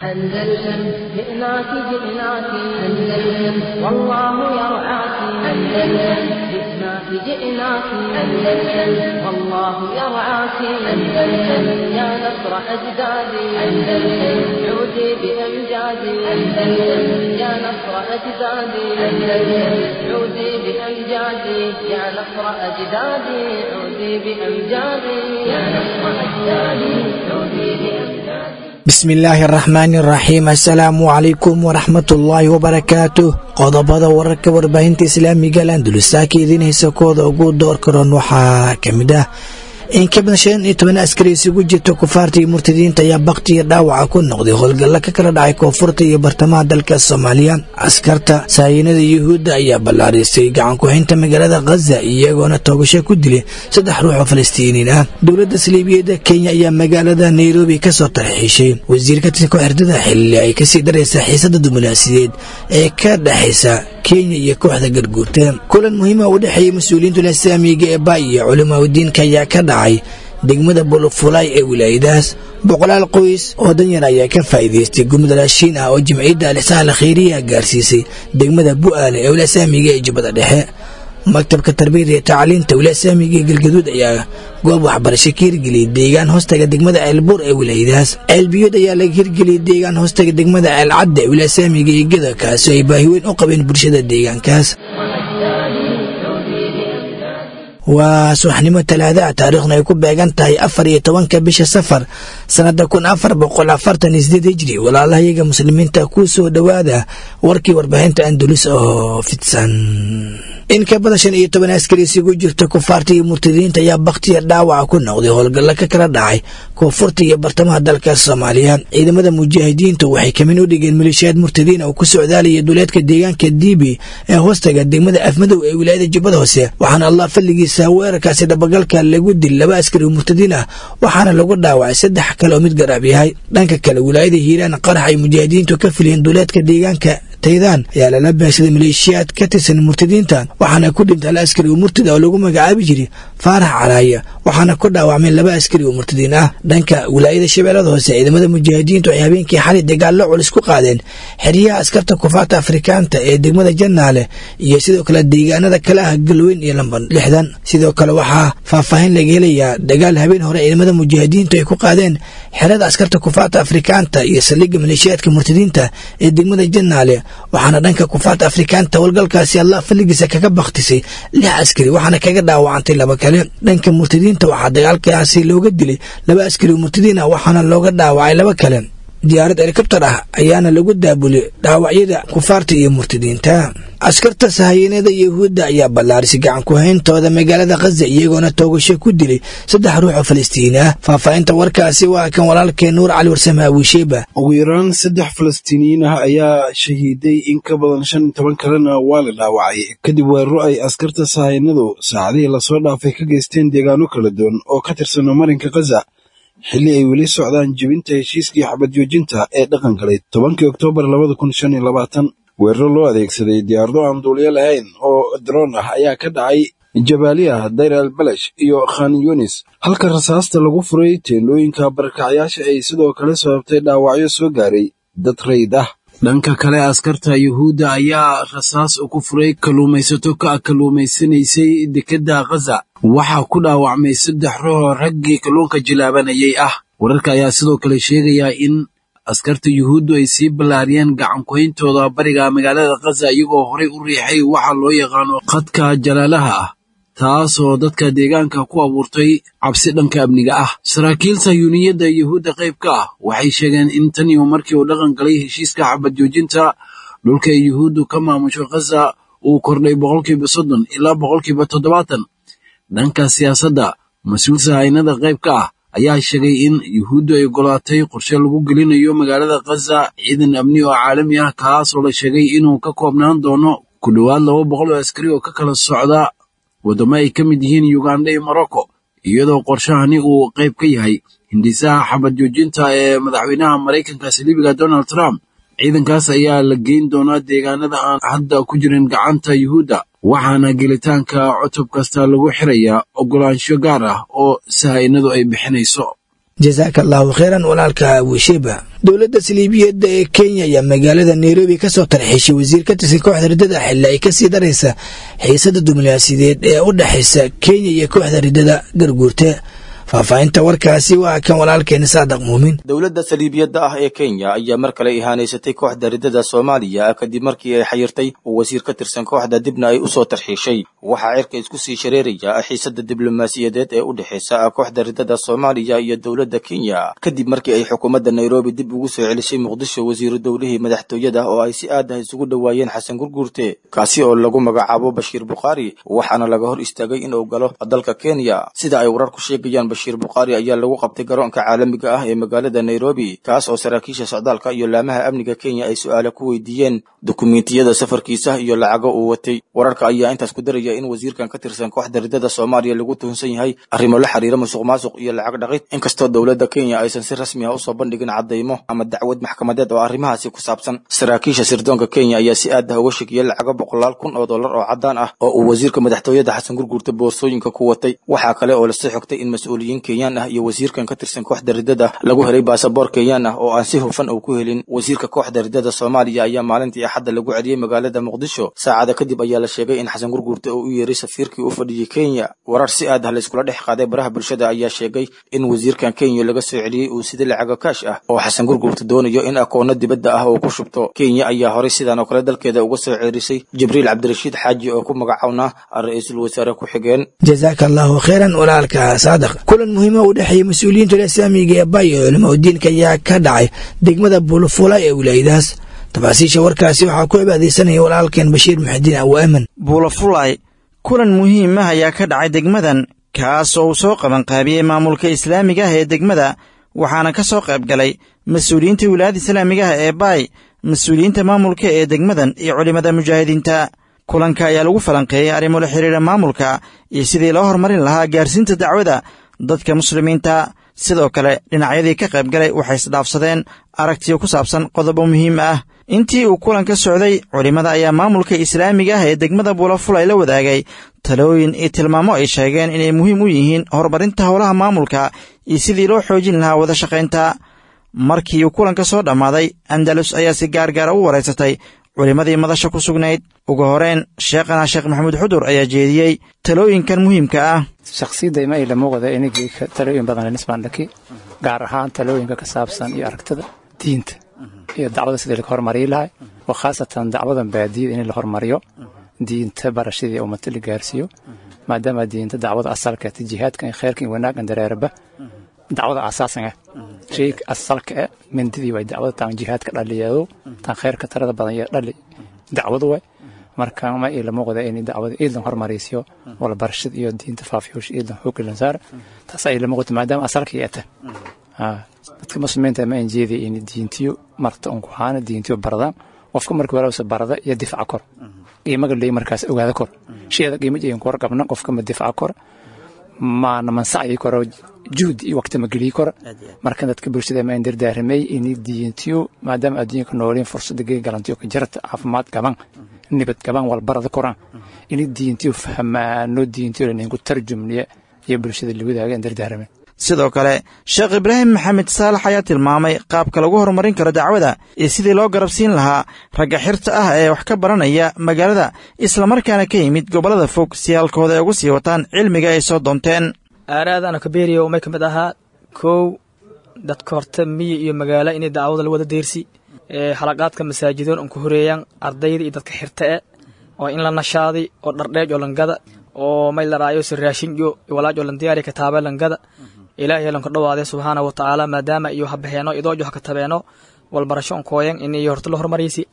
أندلسن جئناك جئناك أندلسن والله يرعاك أندلسن جئناك جئناك أندلسن والله يرعاك أندلسن يا نصر أجدادي أندلسن عودي بأمجادي أندلسن يا نصر أجدادي أندلسن عودي بأمجادي يا نصر أجدادي عودي بأمجادي يا نصر أجدادي عودي بأمجادي bismillaahi araxmaani araxiim assalaamu calaykum waraxmatullaahi wabarakaatu qodobada wararka warbaahinta islaamiga landulusaaka idiin haysa kooda ugu door karoon waxaa ka mid ah in ka badan shan iyo toban askari isugu jirta kufaarta iyo murtadiinta ayaa bakti iyo dhaawaca ku noqday howlgalla ka kala dhacay koonfurta iyo bartamaha dalka soomaaliya askarta saayinada yuhuudda ayaa ballaarisay gacankuhaynta magaalada khaza iyagoona toogasho ku dilay saddex ruux oo falastiiniin ah dowladda saliibiyadda kenya ayaa magaalada nairobi kasoo tarxiishay wasiir ka tirsan kooxerdada xilli ay kasii daraysa xiisada dumunaasideed ee ka dhexaysa kenya iyo kooxda garguurta kulan muhiima u dhexeeyay mas-uuliyiinta islaamiga ee ba iyo culimaudiinka ayaa ka dhacay degmada bulufulay ee wilaayadaas boqolaal qoys oo danyar ayaa ka faa'iidaystay gurmud raashiin ah oo jimciyadda alisaal khayriya gaarsiisay degmada bu'aale ee wilasaamiga ee jubbada dhexe maktabka tarbiyada iyo tacliinta wilasaamiga ee galgaduud ayaa goob waxbarasho ka hirgeliyay deegaan hoostaga degmada ceelbuur ee wilaayadaas ceelbiyood ayaa laga hirgeliyay deegaan hoostaga degmada ceelcadda ee wilasaamiga iyo geda kaasi ay baahi weyn u qabeen bulshada deegaankaas waa subaxnimo talaadaha taariikhna ay ku beegan tahay afar iyo tobanka bisha safar sannada kun afar boqol afartan iyo sideed hijri walaalahayaga muslimiinta ku soo dhowaada warkii warbaahinta andulus oo fidsan in ka badan shan iyo toban askari isugu jirta kufaarta iyo murtadiinta ayaa bakhtiya dhaawaca ku noqday howlgalla ka kala dhacay koonfurta iyo bartamaha dalka soomaaliya ciidamada mujaahidiintu waxay kamin u dhigeen maleeshiyaad murtadiin oo ku socdaalaya duleedka deegaanka diibi ee hoostaga degmada afmadow ee wilaayada jubbada hoose waxaana allah falligiisa weerarkaasi dhabagalka lagu dil laba askari oo murtadiin ah waxaana lagu dhaawacay saddex kale oo mid garaab yahay dhanka kale wilaayada hiiraan qarax ay mujaahidiintu ka filiyeen duleedka deegaanka taydaan ayaa lala beegsaday maleeshiyaad ka tirsan murtadiinta waxaana ku dhintay hal askari oo murtid oo lagu magacaabi jiray faarax caraaya waxaana ku dhaawacmay laba askari oo murtadiin ah dhanka wilaayada shabeellada hoose ciidamada mujaahidiintu ay habeenkii xalay dagaallo culus ku qaadeen xeryaha askarta kufaarta afrikaanta ee degmada jannaale iyo sidoo kale deegaanada kale ah galweyn iyo lamban lixdan sidoo kale waxaa faahfaahin laga helayaa dagaal habeen hore ciidamada mujaahidiintu ay ku qaadeen xerada askarta kufaarta afrikaanta iyo saldhigga maleeshiyaadka murtadiinta ee degmada jannaale waxaana dhanka kufaarta afrikaanta howlgalkaasi allah falligiisa kaga bakhtisay lix askari waxaana kaga dhaawacantay laba kale dhanka murtadiinta waxaa dagaalkaasi looga dilay laba askari oo murtadiin ah waxaana looga dhaawacay laba kale diyaarad helikobtar ah ayaana lagu daabulay dhaawacyada kufaarta iyo murtadiinta askarta sahayanada yuhuudda ayaa ballaarisay gacankuhayntooda magaalada khaza iyagoona toogasho ku dilay saddex ruux oo falastiini ah faahfaahinta warkaasi waa kan walaalkee nuur cali warsame awiisheeba ugu yaraan saddex falastiiniyiin ah ayaa shahiiday in ka badan shan iyo toban kalena waa la dhaawacay kadib weeraro ay askarta sahayanadu saacadihii lasoo dhaafay ka geysteen deegaano kala duwan oo ka tirsano marinka khaza xilli ay weli socdaan jebinta heshiiskii xabad joojinta ee dhaqan galay tobankii oktoobar labada kun shan iyo labaatan weeraro loo adeegsaday diyaarado aan duuliyo lahayn oo daroon ah ayaa ka dhacay jabaaliya dayr al balash iyo khan yunis halka rasaasta lagu furay teendhooyinka barakacyaasha ay sidoo kale sababtay dhaawacyo soo gaaray dad rayd ah dhanka kale askarta yuhuudda ayaa rasaas ku furay kalluumaysato ka kalluumaysanaysay dekedda khaza waxaa ku dhaawacmay saddex ruuxoo raggii kalluunka jilaabanayay ah wararka ayaa sidoo kale sheegaya in askarta yuhuuddu ay sii ballaariyeen gacankuhayntooda bariga magaalada khaza iyagoo horay u riixay waxa loo yaqaano khadka jalaalaha ah taasoo dadka deegaanka ku abuurtay cabsi dhanka amniga ah saraakiil sayuuniyadda yuhuudda qayb ka ah waxay sheegeen in tan iyo markii uu dhaqan galay heshiiska xabad joojinta dhulka ay yuhuuddu ka maamusho khaza uu kordhay boqolkiiba soddon ilaa boqolkiiba toddobaatan dhanka siyaasadda mas-uul sahaynada qayb ka ah ayaa sheegay in yuhuuddu ay ogolaatay qorshe lagu gelinayo magaalada khaza ciidan amni oo caalami ah kaasoo la sheegay inuu ka koobnaan doono ku dhowaad laba boqol oo askari oo ka kala socda waddamo ay ka mid yihiin uganda iyo morocco iyadoo qorshahani uu qayb ka yahay hindisaha xabad joojinta ee madaxweynaha maraykanka saliibiga donald trump ciidankaas ayaa la geyn doonaa deegaanada aan hadda ku jirin gacanta yuhuudda waxaana gelitaanka cutub kasta lagu xirayaa oggolaansho gaar ah oo sahaynadu ay bixinayso jasaaka allahu kheyran walaalka wishiba dowladda saliibiyadda ee kenya ayaa magaalada nairobi ka soo tarxiishay wasiir ka tirsan kooxda riddada xilli ay kasii daraysa xiisada diblomaasiyadeed ee u dhexaysa kenya iyo kooxda riddada garguurta faahfaahinta warkaasi waa kan walaalkeena saadaq muumin dowladda saliibiyadda ah ee kenya ayaa mar kale ihaanaysatay kooxda riddada soomaaliya kadib markii ay xayirtay oo wasiir ka tirsan kooxda dibna ay u soo tarxiishay waxaa cirka isku sii shareeraya xiisada diblomaasiyadeed ee u dhexaysa kooxda riddada soomaaliya iyo dowladda kenya kadib markii ay xukuumadda nairobi dib ugu soo celisay muqdisho wasiiru dowlihii madaxtooyada oo ay si aad ah isugu dhowaayeen xasan gurguurte kaasi oo lagu magacaabo bashiir bukhaari waxaana laga hor istaagay inuu galo dalka kenya sida ay wararku sheegayaan bashiir bukhaari ayaa lagu qabtay garoonka caalamiga ah ee magaalada nairobi kaas oo saraakiisha socdaalka iyo laamaha amniga kenya ay su-aale ku weydiiyeen dukumiintiyada safarkiisa iyo lacago uu watay wararka ayaa intaas ku daraya in wasiirkan ka tirsan kooxda riddada soomaaliya lagu tuhunsan yahay arrimo la xiriira musuq maasuq iyo lacag dhaqid inkastoo dowladda kenya aysan si rasmi ah usoo bandhigin caddaymo ama dacwad maxkamadeed oo arrimahaasi ku saabsan saraakiisha sirdoonka kenya ayaa si aad ah uga shekiyey lacago boqolaal kun oo dollar oo caddaan ah oo uu wasiirka madaxtooyada xasan gurguurta boorsooyinka ku watay waxaa kale oo lasoo xogtay in mas-uuliyiin kenyaan ah iyo wasiirkan ka tirsan kooxda riddada lagu helay baasaboor kenyaan ah oo aan si hufan uu ku helin wasiirka kooxda riddada soomaaliya ayaa maalintii axadda lagu celiyey magaalada muqdisho saacada kadib ayaa la sheegay in xasan gurguurta uu u yeeray safiirkii u fadhiyey kenya warar si aad ah layskula dhex qaaday baraha bulshada ayaa sheegay in wasiirkan kenya laga soo celiyey uu sida lacago kaash ah oo xasan gurguurta doonayo in akoonno dibadda ah uu ku shubto kenya ayaa horay sidan oo kale dalkeeda uga soo ceerisay jibriil cabdirashiid xaaji oo ku magacawnaa ra-iisul wasaare ku-xigeen jasaaka allahu kheyran walaalka saadaq kulan muhiima u dhexeeyey mas-uuliyiinta islaamiga ee bay ee culimo diinka ayaa ka dhacay degmada buulafula ee wilaayadaas tafaasiisha warkaasi waxaa ku cibaadaysanaya walaalkeen bashiir muxidiin awaaman buulafulay kulan muhiim ah ayaa ka dhacay degmadan kaas oo uu soo qabanqaabiyey maamulka islaamiga ah ee degmada waxaana ka soo qayb galay mas-uuliyiinta wilaayada islaamiga ah ee baay mas-uuliyiinta maamulka ee degmadan iyo culimmada mujaahidiinta kulanka ayaa lagu falanqeeyey arrimo la xiriira maamulka iyo sidii loo horumarin lahaa gaarsiinta dacwada dadka muslimiinta sidoo kale dhinacyadii ka qayb galay waxay isdhaafsadeen aragtiyo ku saabsan qodobo muhiim ah intii uu kulanka socday culimmada ayaa maamulka islaamiga ah ee degmada buulafulay la wadaagay talooyin iyo tilmaamo ay sheegeen inay muhiim u yihiin horumarinta howlaha maamulka iyo sidii loo xoojin lahaa wada shaqaynta markii uu kulanka soo dhammaaday andalus ayaa si gaargaara u waraysatay culimmadii madasha ku sugnayd ugu horeen sheekhana sheekh maxamuud xudur ayaa jeediyey talooyinkan muhiimka ah shakhsiyadda ima ila muuqda inagii talooyin badan nisbaandhaki gaar ahaan talooyinka ka saabsan iyo aragtida diinta iyo dacwada sidii laga hormariyi lahay oo khaasatan dacwadan baadiyada in la hormariyo diinta barashadii ummata la gaarsiiyo maadaama diinta dacwada asalka jihaadkan iyo khayrkan iyo wanaaggan dareeraba dacwada asaasan ah shayga asalka ah mindidii way dacwada taan jihaadka dhaliyeedo taan khayrka tarada badan iyo dhali dacwadu way marka ma ila muuqda in dacwada iidan hormarisiyo wala barashada iyo diinta faafiyoosh iidan xooglan saar taas ay la muuqata maadaama asalka yeeta dadka muslimiinta ma injeedi in diintiyo marta un ku haana diintiyo baradaan qofka markii walaalsa barada iyo difaaca kor qiimaga leey markaas ogaada kor sheeda qiimo jeeyin kor qabna qofka ma difaaca kor maana mansacyi koro juhd iyo waqti ma geliyi koro marka dadka bulshada ma indardaaramay in diintiyo maadaama adduunka nooliin fursada gee galantiyo ka jarta caafimaad gaban nibad gaban walbarada koraan in diintiyo fahmaano diintiyo laninku tarjumniya iyo bulshada la wadaaga indardaaramay sidoo kale sheekh ibraahim maxamed saalax ayaa tilmaamay qaabka lagu horumarin karo dacwada iyo sidii loo garabsiin lahaa ragga xirta ah ee wax ka baranaya magaalada islamarkaana ka yimid gobollada fog si halkooda ay ugu sii wataan cilmiga ay soo doonteen aaraadana kabeeriya umay ka mid ahaa kow dadka horta miyi iyo magaalo inay dacwada la wada deersi halaqaadka masaajidoon un ku horeeyaan ardayda iyo dadka xirta e oo in la nashaaday oo dhardheej oo langada oo may la raayo si raashinyo walaaj oo lan diyaariya kataaba langada ilaahay lanku dhawaade subxaana wa tacaala maadaama iyo habaheeno idoojo hakatabeenno walbarasho on kooyan in iyo horta la hormariysi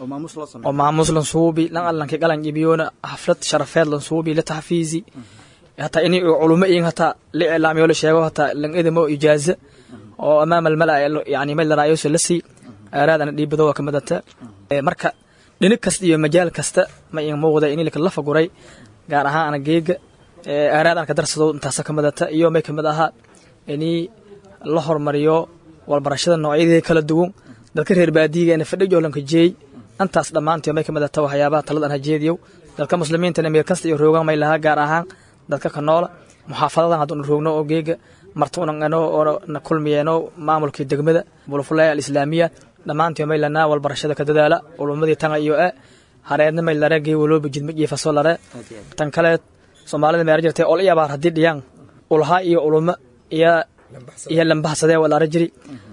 oo maamuus lan suubi lan allanki qalan ibiyoona xaflad sharafeed lan suubi la taxfiisi hataa in culumo iyin hataa la iclaamiyo la sheego hataa lan idamo ijaaza oo amaama almala yani may la raayo si la sii aaraadana dhiibado waa kamadata marka dhinig kasta iyo majaal kasta ma in muuqda in laka lafa guray gaar ahaan ana geega aaraad aan ka darsado intaasa ka midata iyo may ka mid ahaa inii la hormariyo walbarashada noocyadeeda kala duwan dadka reer baadiyiga ina fadhi joolanka jeey antaas dhammaantii may ka midata waxyaabaha taladan hajeediyow dadka muslimiintana meel kasta iyo roogan may lahaa gaar ahaan dadka ka noola muxaafadadan hadduuna roogno oo geega marta unangano oo na kulmiyeeno maamulkii degmada bulufulaya alislaamiya dhammaantii maylanaa walbarashada ka dadaala ulumadii tanga iyo e hareedna maylare gey walooba jidma jiifaso lare tan kale soomaalida meera jirtay ol iyo abaar haddii dhiyaan ulha iyo uluma iyo iyo lambahsadee walaara jiri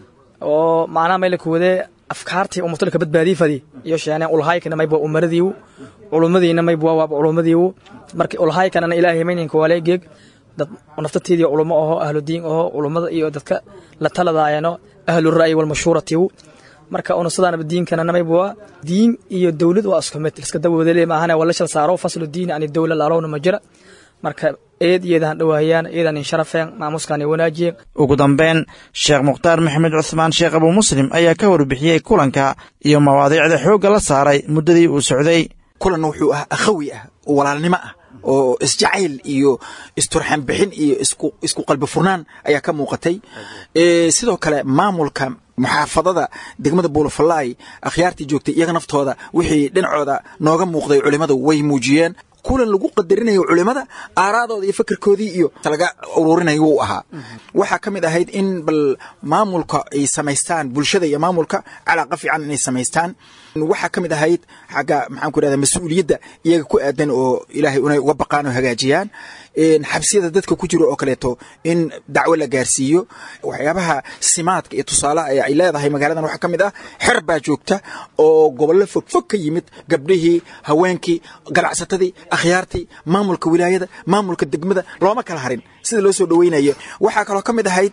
oo macnaha mayla kuwadee afkaartii umutulka badbaadii fadi iyo sheeneen ulhaykana mayba umaradiiwu culumadiina mayba waaba culumadiiwu marka ulhaykanana ilaahay mayninka waaleegeeg dad naftateedii culumo aho ahludiin aho culummada iyo dadka la taladaayano ahlu ra'yi walmashuuratiiwu marka una sidaanaba diinkana mayba waa diin iyo dowlad waa isku mid iska dawadale maahane waa la shal saaro faslu diin ani dowla laalowna ma jira marka eed iyadan dhawaahiyaan iyadan insharafeen maamuskan wanaajiyeen ugu dambeyn sheekh mukhtaar maxamed cuhmaan sheekh abuu muslim ayaa ka warbixiyey kulanka iyo mawaadiicda xoogga la saaray muddadii uu socday kulan wuxuu ah akhawi ah oo walaalnimo ah oo isjacayl iyo isturxan bixin iyo isku qalbi furnaan ayaa ka muuqatay sidoo kale maamulka muxaafadada degmada buulafalaay akhyaartii joogtay iyaga naftooda wixii dhinacooda nooga muuqday culimmadu way muujiyeen kulan lagu qadarinayo culimada aaraadooda iyo fakerkoodii iyo laga ururinayo wuu ahaa waxaa ka mid ahayd in bal maamulka ay samaystaan bulshada iyo maamulka calaaqa fiican inay samaystaan waxaa ka mid ahayd xagga maxaan ku irahda mas-uuliyadda iyaga ku aadan oo ilaahay unay uga baqaan oo hagaajiyaan xabsiyada dadka ku jiro oo kaleeto in dacwo la gaarsiiyo waxyaabaha simaadka iyo tusaalaha ee ay leedahay magaaladan waxaa ka mid ah xer baa joogta oo gobollo fogfog ka yimid gabdhihii haweenkii ganacsatadii akhyaartii maamulka wilaayada maamulka degmada looma kala harin sida loo soo dhoweynayo waxaa kaloo ka mid ahayd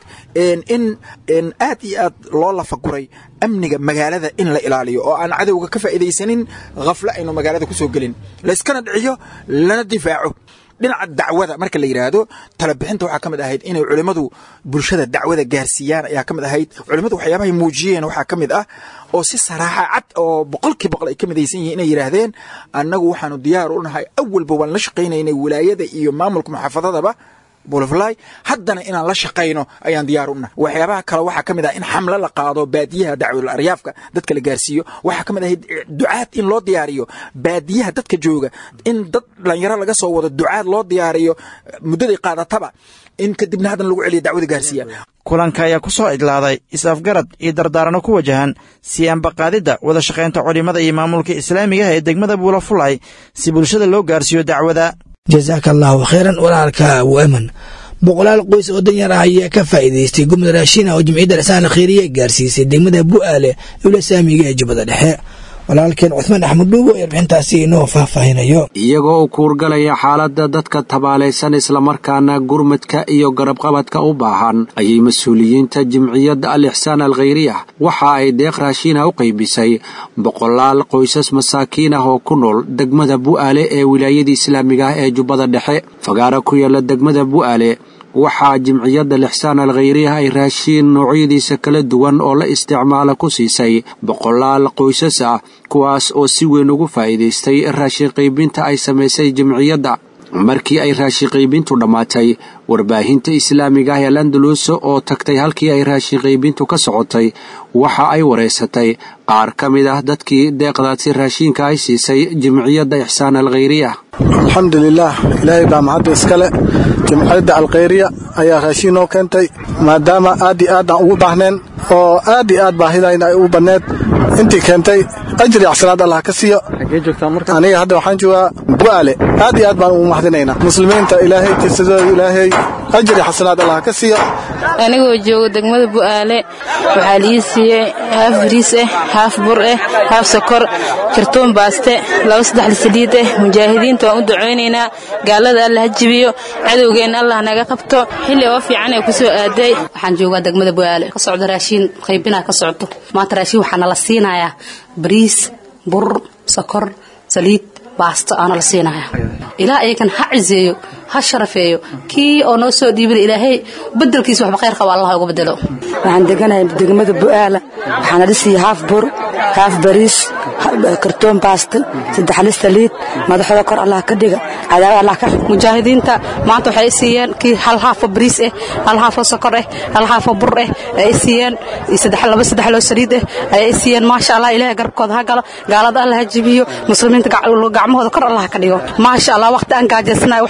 in aad iyo aad loo lafaguray amniga magaalada in la ilaaliyo oo aan cadowga ka faa'iidaysanin khaflo aynu magaalada ku soo gelin layskana dhiciyo lana difaaco dhinaca dacwada marka la yidhaahdo talabixinta waxaa ka mid ahayd inay culimmadu bulshada dacwada gaarsiiyaan ayaa ka mid ahayd culimmadu waxyaabahay muujiyeen waxaa ka mid ah oo si saraaxa cad oo boqolkii boqol ay ka midaysan yihiin inay yidhaahdeen annagu waxaanu diyaar u nahay awalba waan la shaqaynaynay wilaayada iyo maamulka muxaafadadaba bulfly haddana inaan la shaqayno ayaan diyaar u nahay waxyaabaha kale waxaa ka mid ah in xamlo la qaado baadiyaha dacwadul aryaafka dadka la gaarsiiyo waxaa ka mid ahayd ducaad in loo diyaariyo baadiyaha dadka jooga in dad dhalinyaro laga soo wado ducaad loo diyaariyo muddaday qaadataba in kadibna haddana lagu celiyo dacwada gaarsiiya kulanka ayaa ku soo idlaaday is-afgarad iyo dardaarano ku wajahan sii ambaqaadidda wada shaqaynta culimada iyo maamulka islaamiga ah ee degmada buulafulay si bulshada loo gaarsiiyo dacwada jasaaka allaahu khayran walaalka abu eman boqolaal qoys oo danyar ah ayaa ka faa'iidaystay gumda raashin ah oo jimciyadda dhisaan khayriya gaarsiisay degmada bu'aale ewla saamiga ee jubbada dhexe walaalkeen cuthmaan axmed dhuugo ee warbixintaasi inoo faahfaahinayo iyagoo u kuurgalaya xaaladda dadka tabaalaysan islamarkaana gurmadka iyo garabqabadka u baahan ayay mas-uuliyiinta jimciyadda al ixsaan al khayriyah waxa ay deeq raashiina u qaybisay boqolaal qoysas masaakiin ah oo ku nool degmada bu'aale ee wilaayada islaamiga ah ee jubbada dhexe fagaara ku yaala degmada bu'aale waxaa jimciyadda lixsaan al khayriyah ay raashiin noocyadiisa kala duwan oo la isticmaala ku siisay boqolaal qoysas ah kuwaas oo si weyn ugu faa'iidaystay raashin qaybinta ay samaysay jimciyadda markii ay raashin qaybintu dhammaatay warbaahinta islaamiga ah ee landalus oo tagtay halkii ay raashin qaybintu ka socotay waxa ay wareysatay qaar ka mid ah dadkii deeqdaasi raashiinka ay siisay jimciyadda ixsaan al khayriyah alxamdulilaah ilaahay baa mahadda iskale jimciyadda alkhayriya ayaa raashiin noo keentay maadaama aad iyo aad aan ugu baahneen oo aad iyo aad baahidayna ay u banneed intii keentay ajri axsanaad allah ka siiyo aniga hadda waxaan joogaa bu'aale aad iyo aad baan ugu mahadinaynaa muslimiinta ilaahay kisadooda ilaahay ajri xasanaad allah ka siiyo anigoo jooga degmada bu'aale waxaa lii siiyey haaf bariis ah haaf bur ah haaf sokor kartoon baaste laba saddex saliid ah mujaahidiinta waan u ducaynaynaa gaalada allah ha jibiyo cadowgeenna allah naga qabto xilli oo fiican ee ku soo aaday waxaan joogaa degmada bu'aale ka socdo raashiin qaybinaa ka socdo maanta raashiin waxaa nala siinayaa bariis bur sokor saliid baasto aana la siinaya ilaa ayakan ha ciseeyo ha sharafeeyo kii oo noo soo dhiibina ilaahay bedelkiisa waxba khayr qaba allah uga bedelo waxaan deganahay degmada bu'aala waxaana dhisiya haaf bur haaf bariis kartoon baasto saddex lis saliid madaxooda kor allah ka dhiga cadaawad allah ka mujaahidiinta maanta waxay siiyeen kii hal haafo bariis ah hal haafo sokor ah hal haafo bur ah ay siiyeen saddex laba saddex loo saliid ah ay siiyeen maasha allah ilaahay garabkooda ha galo gaalada allah ha jibiyo muslimiinta gacmahooda kor allah ka dhigo maasha allah waqti aan gaajaysanayo waxba aan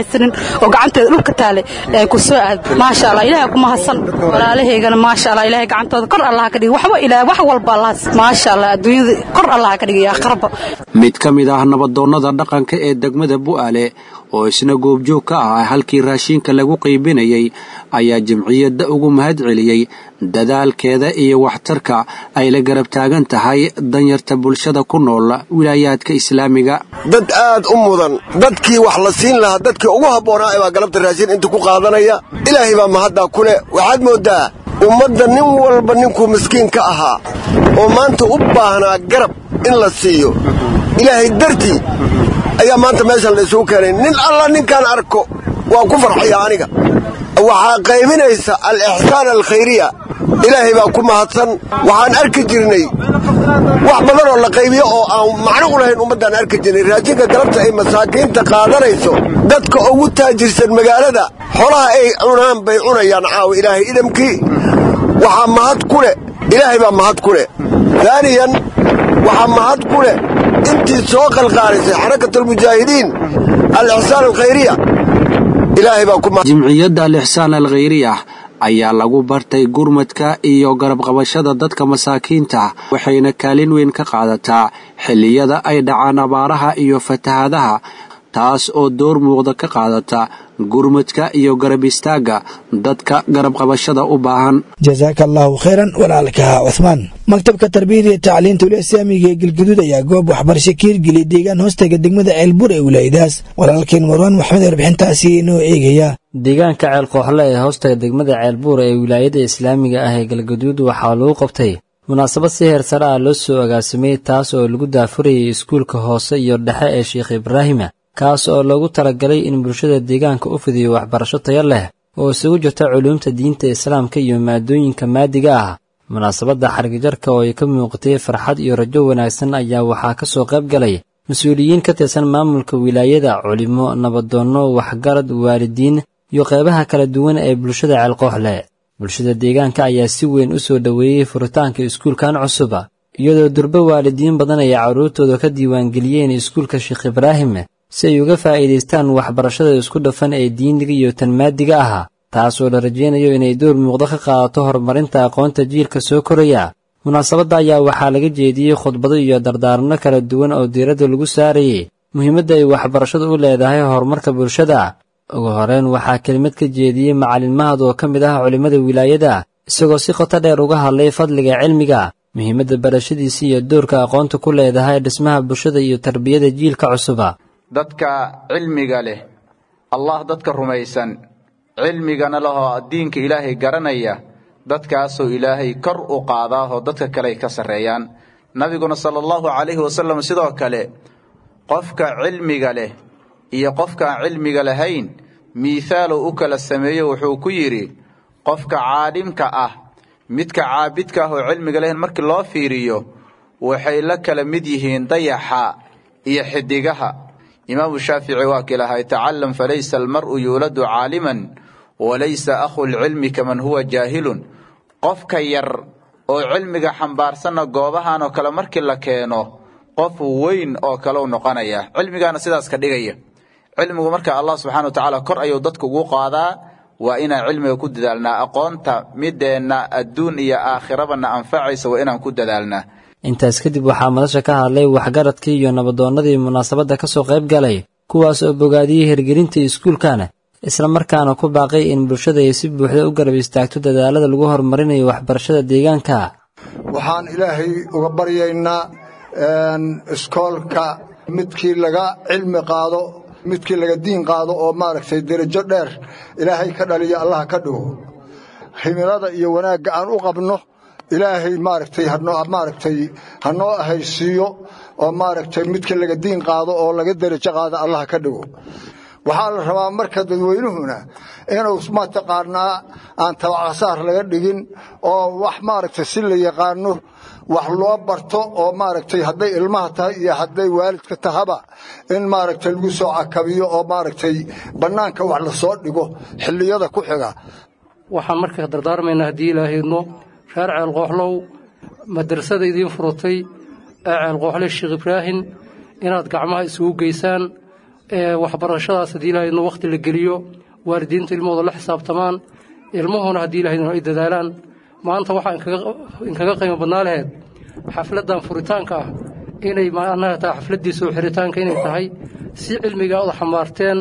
haysanin oo gacanteeda dhulka taale ee ku soo aad maasha allah ilaahay ku mahadsan walaalahaygana maasha allah ilaahay gacantooda kor allah ka dhigi waxba ilaahay wax walba allah maasha allah adduunyada kor allah ka dhigi aakhiraba mid ka mid ah nabadoonnada dhaqanka ee degmada bu'aale oo isna goobjoog ka ah halkii raashinka lagu qaybinayay ayaa jamciyadda ugu mahad celiyey dadaalkeeda iyo waxtarka ay la garab taagan tahay danyarta bulshada ku nool wilaayaadka islaamiga dad aad u mudan dadkii wax la siin lahaa dadkii ugu habboonaa baa galabta raashin inta ku qaadanaya ilaahay baa mahaddaa ku leh waxaad mooddaa ummadda nin walba ninkuu miskiin ka ahaa oo maanta u baahnaa garab in la siiyo ilaahay dartii ayaa maanta meeshan la isugu keenay nin alla ninkaan arko waa ku farxaya aniga waxaa qaybinaysa al-ixsaan alkhayriya ilaahay baa ku mahadsan waxaan arki jirnay wax badan oo la qaybiyo oo aan macno u lahayn ummaddaan arki jirnay raashinka galabta ay masaakiinta qaadanayso dadka ugu taajirsan magaalada xolaha ay cunaan bay cunayaan caawa ilaahay idamkii waxaa mahad ku leh ilaahay baa mahad ku leh daaniyan waxaa mahad ku leh intii soo qalqaalisay xarakatulmujaahidiin al-ixsaan alkhayriya ilaahay baa ku jimciyadda al-ixsaan alkhayriyah ayaa lagu bartay gurmadka iyo garabqabashada dadka masaakiinta waxayna kaalin weyn ka qaadataa xilliyada ay dhacaan abaaraha iyo fatahadaha taas oo door muuqda ka qaadata gurmadka iyo garab istaagga dadka garabqabashada u baahan jasaaka allaahu khayran walaalka cuhmaan maktabka tarbiyada iyo tacliinta ula islaamiga ee galgaduud ayaa goob waxbarasho ka hirgeliyay deegaan hoostaga degmada ceelbur ee wilaayadaas walaalkeen marwaan maxmed warbixintaasi inoo eegaya deegaanka ceelkooxle ee hoostaga degmada ceelbuur ee wilaayada islaamiga ah ee galgaduud waxaa lagu qabtay munaasabad si heer sare ah loo soo agaasimay taas oo lagu daafurayay iskuulka hoose iyo dhexe ee sheekh ibraahima kaas oo loogu talagalay in bulshada deegaanka u fidiyo waxbarasho tayo leh oo isugu jirta culuumta diinta islaamka iyo maadooyinka maadiga ah munaasabadda xargijarka oo ay ka muuqatay farxad iyo rajo wanaagsan ayaa waxaa ka soo qayb galay mas-uuliyiin ka tirsan maamulka wilaayada culimo nabadoonno waxgarad waalidiin iyo qaybaha kala duwan ee bulshada ceelqooxle bulshada deegaanka ayaa si weyn u soo dhoweeyey furitaanka iskuulkan cusub iyadoo durbe waalidiin badan ay carruurtooda ka diiwaangeliyeen iskuulka sheekh ibraahim si ay uga faa'iidaystaan waxbarashada isku dhafan ee diiniga iyo tan maadiga ah taasoo la rajaynayo inay door muuqdo ka qaadato horumarinta aqoonta jiilka soo koraya munaasabadda ayaa waxaa laga jeediyey khudbado iyo dardaaranno kala duwan oo diiradda lagu saarayay muhiimadda ay waxbarashadu u leedahay horumarka bulshada ugu horeyn waxaa kelimad ka jeediyey macalin mahad oo ka mid ah culimmada wilaayada isagoo si qoto dheer uga hadlay fadliga cilmiga muhiimadda barashadiisa iyo doorka aqoonta ku leedahay dhismaha bulshada iyo tarbiyada jiilka cusuba dadka cilmiga leh allah dadka rumaysan cilmigana lehoo diinka ilaahay garanaya dadkaasoo ilaahay kor u qaadaahoo dadka kale ay ka sarreeyaan nabiguna sala allahu calayhi wasalam sidoo kale qofka cilmiga leh iyo qofkaan cilmiga lahayn miithaaluu u kala sameeyo wuxuu ku yidhi qofka caadhimka ah midka caabidka ah oo cilmiga lahayn markii loo fiiriyo waxay la kala mid yihiin dayaxa iyo xidigaha imaamu shaafici waa kii lahay tacalam falaysa almar'u yuuladu caaliman walaysa akhu lcilmi kaman huwa jaahilun qofka yar oo cilmiga xambaarsanna goobahan oo kale markii la keeno qof weyn oo kale u noqonaya cilmigaana sidaas ka dhigaya cilmigu marka allah subxana wa tacaala kor ayuu dadka ugu qaadaa waa inaan cilmiga ku dadaalnaa aqoonta mideenna adduun iyo aakhirabana anfacaysa waa inaan ku dadaalnaa intaas kadib waxaa madasha ka hadlay waxgaradkii iyo nabadoonnadii munaasabadda ka soo qayb galay kuwaas oo bogaadiyey hirgelinta iskuulkan isla markaana ku baaqay in bulshada ay si buuxda u garab istaagto dadaalada lagu horumarinayo waxbarashada deegaanka waxaan ilaahay uga baryaynaa iskoolka midkii laga cilmi qaado midkii laga diin qaado oo maaragtay derajo dheer ilaahay ka dhaliyo allah ka dhigo himilada iyo wanaagga aan u qabno ilaahay maaragtay hanoo maaragtay hanoo ahaysiiyo oo maaragtay midkii laga diin qaado oo laga derajo qaado allah ka dhigo waxaa la rabaa marka dadweynuhuna inuu mataqaanaa aan tabacsaar laga dhigin oo wax maaragtay si la yaqaano wax loo barto oo maaragtay hadday ilmaha tahay iyo hadday waalidka tahaba in maaragtay lagu soo cakabiyo oo maaragtay bannaanka wax la soo dhigo xilliyada ku xiga waxaan markaa dardaarmaynaa haddii ilaahydno reer ceelqooxlow madrasada idiin furutay ee ceelqooxle sheekh ibraahim inaad gacmaha isugu geysaan waxbarashadaas haddii ilahaydno wakhti la geliyo waalidiinta ilmahooda la xisaabtamaan ilmuhuna haddii ilahaydno ay dadaalaan maanta waxaa inkaga qiimo badnaa laheyd xafladdan furitaanka ah inay macnaha tahay xafladdii soo xiritaanka inay tahay si cilmiga aad xambaarteen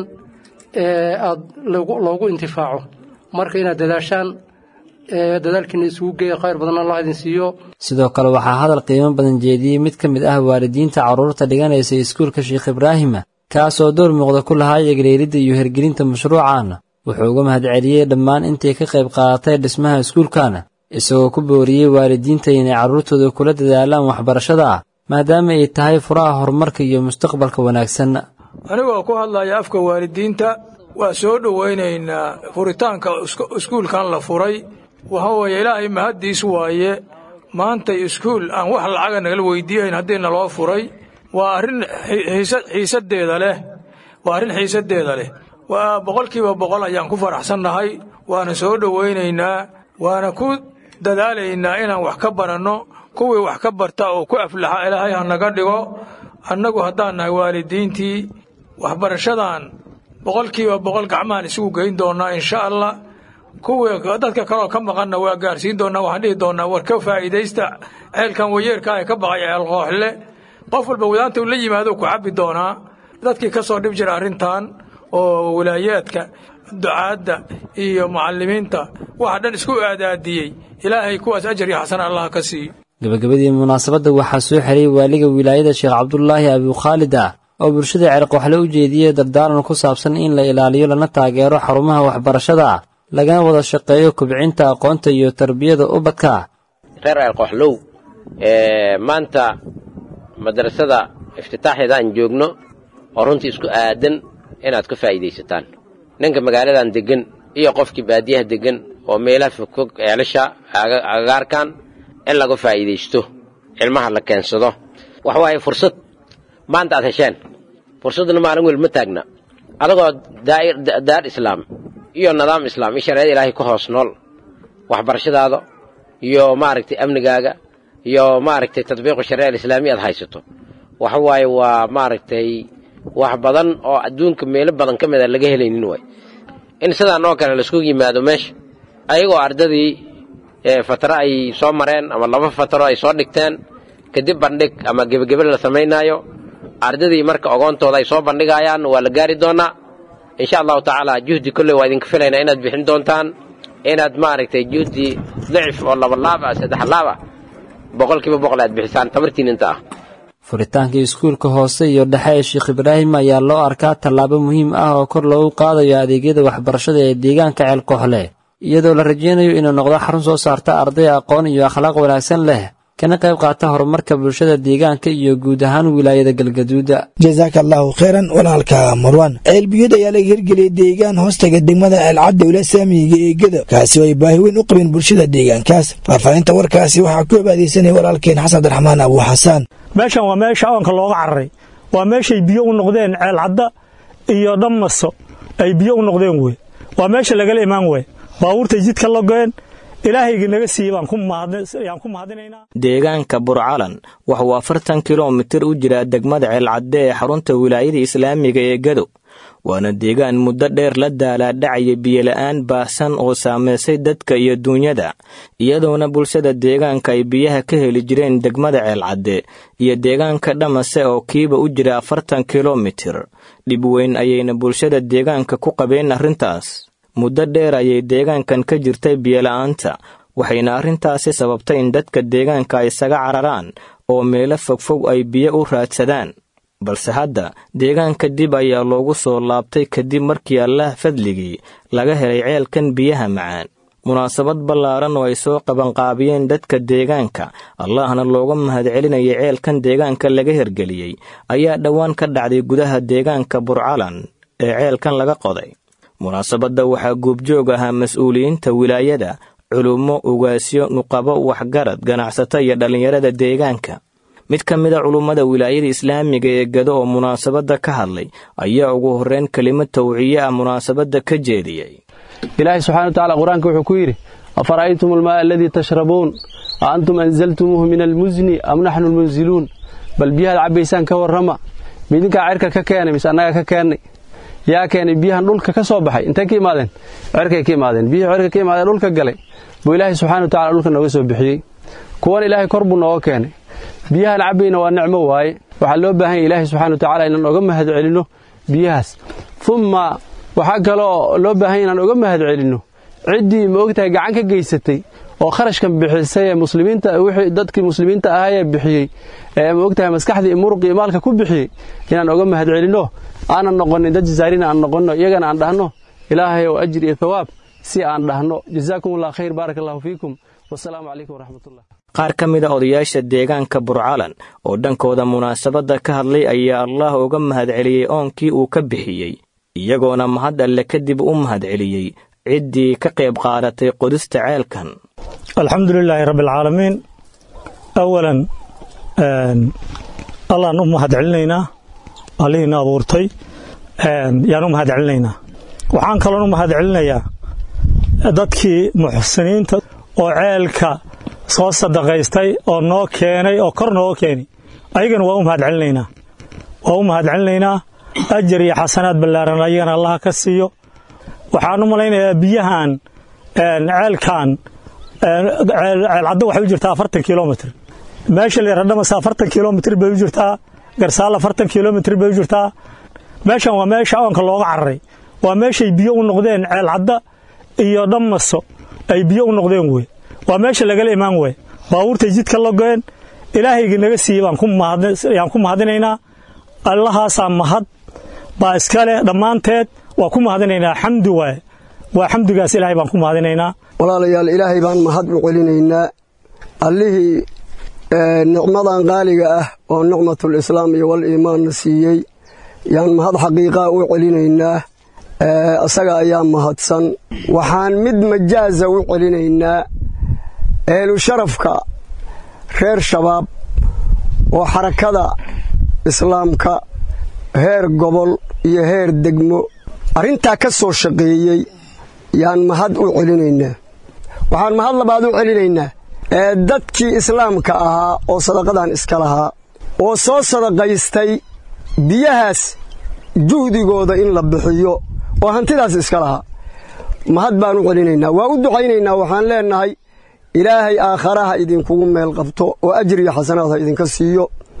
aad loogu intifaaco marka inaad dadaashaan dadaalkiina isugu geeya khayr badan allah idin siiyo sidoo kale waxaa hadal qiimo badan jeediyey mid ka mid ah waalidiinta carruurta dhiganaysa iskuulka sheekh ibraahima kaas oo door muuqda ku lahaa eegleelidda iyo hergelinta mashruucaana wuxuu uga mahadceliyey dhammaan intay ka qayb qaadatay dhismaha iskuulkana isagoo ku booriyey waalidiinta inay carruurtooda kula dadaalaan waxbarashada ah maadaama ay tahay furaha horumarka iyo mustaqbalka wanaagsan anigoo ku hadlaya afka waalidiinta waa soo dhowaynaynaa furitaanka iskuulkan la furay waxa weeye ilaahay mahaddiis waaye maantay iskuul aan wax lacaga nagala weydiiyayn haddii naloo furay waa arrin xiisaddeeda leh waa arrin xiisaddeeda leh waa boqolkiiba boqol ayaan ku faraxsannahay waana soo dhowaynaynaa waana ku dadaalaynaa inaan wax ka baranno kuwii wax ka barta oo ku aflaxa ilaahay ha naga dhigo annagu haddaan nahay waalidiintii waxbarashadan boqolkiiba boqol gacmahan isugu geyn doonnaa insha allah kuwii dadka kaleoo ka maqanna waa gaarsiin doonnaa waxaan dhihi doonnaa war ka faa'iidaysta ceelkan wayeerka ee ka baqay ceel qooxle qof walba wadaanta uu la yimaado ku cabbi doonaa dadkii ka soo dhib jira arrintan oo walaayaadka ducaadda iyo mucallimiinta waxa dhan isku aadaadiyey ilaahay kuwaas ajar iyo xasan allah ka siiyo gabagabadii munaasabadda waxaa soo xeray waaliga wilaayada sheekh cabdulaahi abukhaalid ah oo bulshada ceelqooxle u jeediyey dardaaran ku saabsan in la ilaaliyo lana taageero xarumaha waxbarashada ah lagana wada shaqeeyo kubcinta aqoonta iyo tarbiyada ubadka reer ceelqooxlow maanta madrasada iftitaaxeeda aan joogno oo runtii isku aadan inaad ka faa'iidaysataan ninka magaaladan deggan iyo qofkii baadiyaha deggan oo meelaha fogfog ceelasha agagaarkan in laga faa'iidaysto cilmaha la keensado waxa waaye fursad maanta aad hesheen fursadduna maalin wel ma taagna adagoo daar islaam iyo nidaam islaam iyo shareecada ilaahay ka hoos nool waxbarashadaada iyo maaragtay amnigaaga iyo maaragtay tadbiiqu shareeca alislaamiya aad haysato waxa waaye waa maaragtay wax badan oo adduunka meelo badan ka mid a laga helaynin waay in sidaan oo kale laisku yimaado meesha ayagoo ardadii fatro ay soo mareen ama laba fatro ay soo dhigteen kadib bandhig ama gebagebe la samaynaayo ardadii marka ogoontooda ay soo bandhigayaan waa la gaari doonaa insha allahu tacaala juhdi kolley waa idinka filaynaa inaad bixin doontaan inaad maaragtay juhdi dicif oo labalaab ah saddex laab ah boqolkiiba boqol aad bixisaan tabartiin inta ah furitaanka iskuulka hoose iyo dhexe ee sheekh ibraahim ayaa loo arkaa tallaabo muhiim ah oo kor loogu qaadayo adeegyada waxbarashada ee deegaanka ceelkooxle iyadoo la rajaynayo inuu noqdo xarun soo saarta arday aqoon iyo akhlaaq wanaagsan leh kana qayb qaata horumarka bulshada deegaanka iyo guud ahaan wilaayada galgaduuda jasaaka allahu khayran walaalka marwan ceelbiyod ayaa laga hirgeliyay deegaan hoostaga degmada ceelcadda wila saamiyiga ee gado kaasi oo ay baahi weyn u qabeen bulshada deegaankaas faahfaahinta warkaasi waxaa ku abaadeysanaya walaalkeen xasan abdiraxmaan abu xasaan meeshan waa meesha oonka looga cararay waa meeshay biyo u noqdeen ceelcadda iyo dhammaso ay biyo u noqdeen wey waa meesha lagala imaan wey baabuurtay jidka logeen ilaahayga naga siiye baan ku mahadinaynaa deegaanka burcalan waxuu afartan kilomitir u jiraa degmada ceelcadde ee xarunta wilaayada islaamiga ee gado waana deegaan muddo dheer la daalaadhacaya biyola'aan baahsan oo saamaysay dadka iyo duunyada iyadoona bulshada deegaanka ay biyaha ka heli jireen degmada ceelcadde iyo deegaanka dhamase oo kiiba u jira afartan kilomitir dhib weyn ayayna bulshada deegaanka ku qabeen arrintaas muddo dheer ayay deegaankan ka jirtay biyola'aanta waxayna arrintaasi sababtay in dadka deegaanka isaga cararaan oo meelo fogfog ay biyo u raadsadaan balse hadda deegaanka dib ayaa loogu soo laabtay kadib markii allah fadligii laga helay ceelkan biyaha macaan munaasabad ballaaran oo ay soo qabanqaabiyeen dadka deegaanka allahna looga mahadcelinayay ceelkan deegaanka laga hergeliyey ayaa dhowaan ka dhacday gudaha deegaanka burcalan ee ceelkan laga qoday munaasabadda waxaa guubjoog ahaa mas-uuliyiinta wilaayada culummo ugaasyo nuqabo waxgarad ganacsato iyo dhallinyarada deegaanka mid ka mida culummada wilaayada islaamiga ee gado oo munaasabadda ka hadlay ayaa ugu horreyn kelimad tawciye ah munaasabadda ka jeediyey ilaahay subxana watacaala qur-aanka wuxuu ku yidhi afara'aytum almaaa aladii tashrabuun a antum anzaltumuuhu min almusni am naxnu almunziluun bal biyahaad cabbaysaan ka warrama midinkaa cirka ka keenay mise annaga ka keennay yaa keenay biyahan dhulka ka soo baxay intay ka imaadeen cirkay ka imaadeen biyihii cirka ka imaadeen dhulka galay buu ilaahay subxana wa tacala dhulka nooga soo bixiyey kuwan ilaahay kor buu nooga keenay biyahan cabbayna waa nicmo waaye waxaa loo baahan yahy ilaahay subxana wa tacala inaan oga mahad celinno biyahaas umma waxaa kaloo loo baahan inaan oga mahad celinno ciddii ma ogtahay gacan ka geysatay oo kharashkan bixisay ee muslimiinta wixii dadkii muslimiinta ahaayee bixiyey ee ma ogtahay maskaxdii muruqii maalka ku bixiyey inaan oga mahad celinno aanan noqonin dad jazaarina aan noqonno iyagana aan dhahno ilaahay oo ajir iyo thawaab si aan dhahno jazaakum allah khayr baaraka allahu fiikum wasalaamu calaykum waraxmatullah qaar ka mida odayaasha deegaanka burcalan oo dhankooda munaasabadda ka hadlay ayaa allah uga mahad celiyey oonkii uu ka bixiyey iyagoona mahad alle kadib u mahad celiyey ciddii ka qayb qaadatay qodista ceelkan alxamdu lilaahi rabbialcaalamiin awalan allaan u mahad celinaynaa allihiina abuurtay yaan u mahad celinaynaa waxaan kaloon u mahad celinayaa dadkii muxsiniinta oo ceelka soo sadaqaystay oo noo keenay oo kor nooga keenay ayagana waa u mahad celinaynaa waa u mahad celinaynaa ajar iyo xasanaad ballaaran ayagana allaha ka siiyo waxaan u malaynayaa biyahan ceelkan ceelcaddo waxay u jirtaa afartan kilomitr meesha la yardhamasa afartan kilomitr bay u jirtaa garsaal afartan kilomitr bay u jirtaa meeshan waa meesha oonka looga cararay waa meeshay biyo u noqdeen ceelcadda iyo dhammaso ay biyo u noqdeen wey waa meesha lagala imaan wey baabuurtay jidka logoeen ilaahayga naga siiyey yaan ku mahadinaynaa allahaasaa mahad baa iska leh dhammaanteed waa ku mahadinaynaa xamdi waaye waa xamdigaas ilaahay baan ku mahadinaynaa walaalayaal ilaahay baan mahad u celinaynaa allihii nicmadan qaaliga ah oo nicmatul islaam iyo wal iimaanna siiyey yaan mahad xaqiiqaa u celinaynaa isaga ayaa mahadsan waxaan mid majaaza u celinaynaa eelu sharafka reer shabaab oo xarakada islaamka heer gobol iyo heer degmo arrintaa ka soo shaqeeyey yaan mahad u celinaynaa waxaan mahad labaad u celinaynaa ee dadkii islaamka ahaa oo sadaqadan iska lahaa oo soo sadaqaystay biyahaas juhdigooda in la bixiyo oo hantidaas iska lahaa mahad baan u celinaynaa waa u ducaynaynaa waxaan leennahay ilaahay aakharaha idinkugu meel qabto oo ajir iyo xasanaad ha idinka siiyo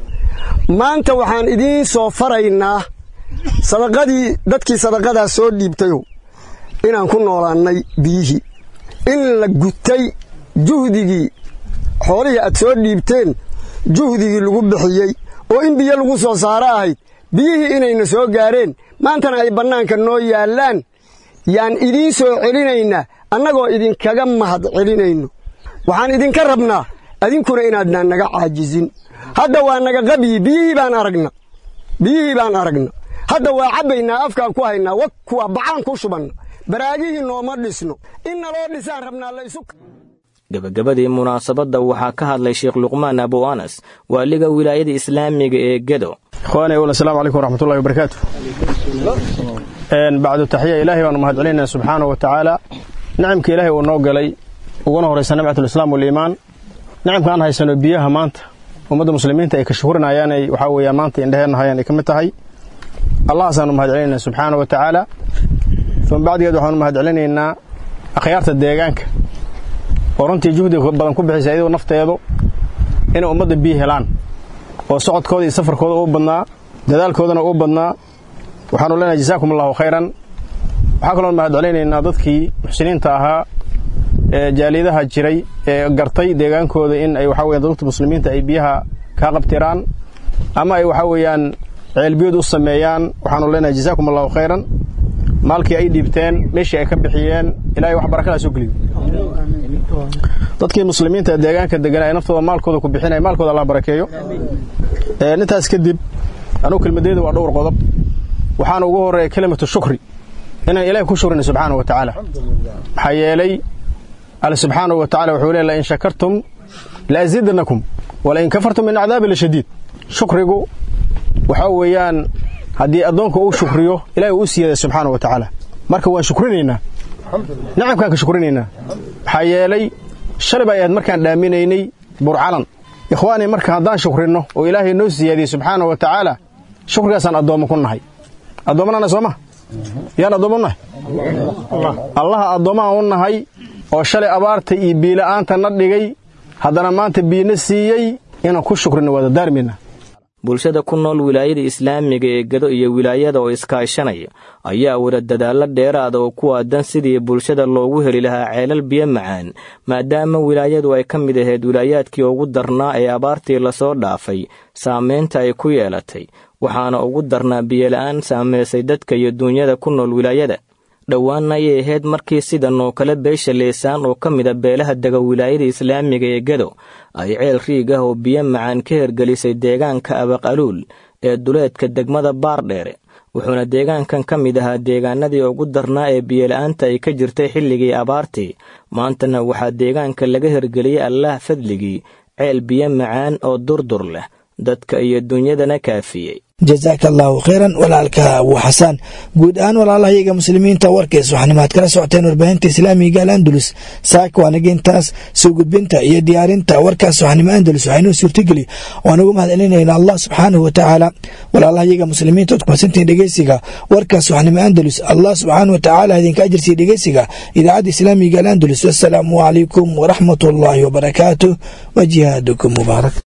maanta waxaan idiin soo faraynaa sadaqadii dadkii sadaqadaa soo dhiibtayow inaan ku noolaannay biyihii in la gutay juhdigii xoolihii aad soo dhiibteen juhdigii lagu bixiyey oo in biyo lagu soo saaro ahayd biyihii inayna soo gaareen maantana ay bannaanka noo yaallaan yaan idiin soo celinaynaa annagoo idinkaga mahad celinayno waxaan idinka rabnaa adinkuna inaadnaan naga caajizin hadda waa naga qabyi biyihii baan aragna biyihii baan aragna hadda waa cabbaynaa afkaan ku haynaa wa kuwa bacaan ku shubanna baraagihii nooma dhisno in naloo dhisaan rabnaa la isu gebagabadii munaasabadda waxaa ka hadlay sheekh luqmaan abu anas waaliga wilaayada islaamiga ee gedo ikhwaani awal asalaamu calaykum waraxmatullahi wabarakaatu bacdu taxiya ilaahay baanu mahad celinaynaa subxaanahu wa tacaala nicamka ilaahay uu noo galay uguna horaysa nimcatulislaam waliimaan nicamka aan haysano biyaha maanta ummadda muslimiinta ay ka shukurinayaan ay waxaa weeyaan maanta indhaheenna hayaan ay ka mid tahay allahaasaanu mahad celinaynaa subxaanahu wa tacaala uma bacdigeed waxaanu mahad celinaynaa akhyaarta deegaanka oo runtii juhdi badan ku bixisa iyadoo nafteedu inay ummadda biyo helaan oo socodkooda iyo safarkooda uu badnaa dadaalkoodana uu badnaa waxaanu leenahay jasaakum allahu khayran waxaa kaloon mahad celaynaynaa dadkii muxsiniinta ahaa ee jaaliyadaha jiray ee gartay deegaankooda in ay waxaa weyan dadka muslimiinta ay biyaha kaa qabtiraan ama ay waxaa weeyaan ceelbiyood u sameeyaan waxaanu leenahay jasaakum allahu khayran maalkii ay dhiibteen meeshii ay ka bixiyeen ilahay wax barakadaa soo geliyo dadkii muslimiinta ee deegaanka deganaa ee naftooda maalkooda ku bixinaya maalkooda allah barakeeyo intaas kadib anugu kelmadeeda waa dhowr qodob waxaana ugu horeeya kelimatu shukri inaan ilahay ku shukrina subxaanahu wa tacaala maxaa yeelay alle subxaanahu wa tacala wuxuu leey lain shakartum laaziidanakum walain kafartum min cadaabi lashadiid shukrigu waxaa weeyaan haddii addoonka uu shukriyo ilahay uu u siiyada subxaanahu wa tacaala marka waan shukrinaynaa nicamkaan ka shukrinaynaa maxaa yeelay shalay bay ahayd markaan dhaaminaynay burcalan ikhwaanii marka haddaan shukrinno oo ilaahay noo siyaadiyey subxaanahu wa tacaala shukrigaasaan addoommo ku nahay addoommanana soo ma yaan addoommo nahay allaha addoommaha u nahay oo shalay abaarta iyo biila'aanta na dhigay haddana maanta biina siiyey inaan ku shukrina wada daarmina bulshada ku nool wilaayada islaamiga ee gado iyo wilaayada oo iskaashanaya ayaa wada dadaallo dheeraada oo ku aadan sidii bulshada loogu heli lahaa ceelal biyo macaan maadaama wilaayadu ay ka mid ahayd wilaayaadkii ugu darnaa ee abaartii lasoo dhaafay saamaynta ay ku yeelatay waxaana ugu darnaa biyola'aan saamaysay dadka iyo duunyada ku nool wilaayada dhowaanna ayay ahayd markii sidan oo kale beesha leesaan oo ka mid a beelaha dega wilaayada islaamiga ee gado ay ceel riig ah oo biyo macaan ka hergelisay deegaanka abaqaluul ee duleedka degmada baardheere wuxuuna deegaankan ka mid ahaa deegaanadii ugu darnaa ee biyola'aanta ay ka jirtay xilligii abaartii maantana waxaa deegaanka laga hergeliyey allaah fadligii ceel biyo macaan oo durdur leh dadka iyo dunyadana kaafiyey jasaaka allaahu khayran walaalka abu xasaan guud ahaan walaalahayaga muslimiinta warkays waxanimaad kala socoteen warbaahinta islaamiga al andalus saaka waanaga intaas soo gudbinta iyo diyaarinta warkaas waxnimo andalus waxaynuu suurtageli waan ugu mahadcelinayna allah subxaanahu watacaala walaalahayaga muslimiinta ood kumasantihiin dhegeysiga warkaas waxnimo andalus allah subxaanahu watacaala idinka ajirsiya dhegeysiga idaacadda islaamiga al andalus wassalaamu calaykum waraxmat ullaahi wabarakaatuh wa jihaadukum mubaarak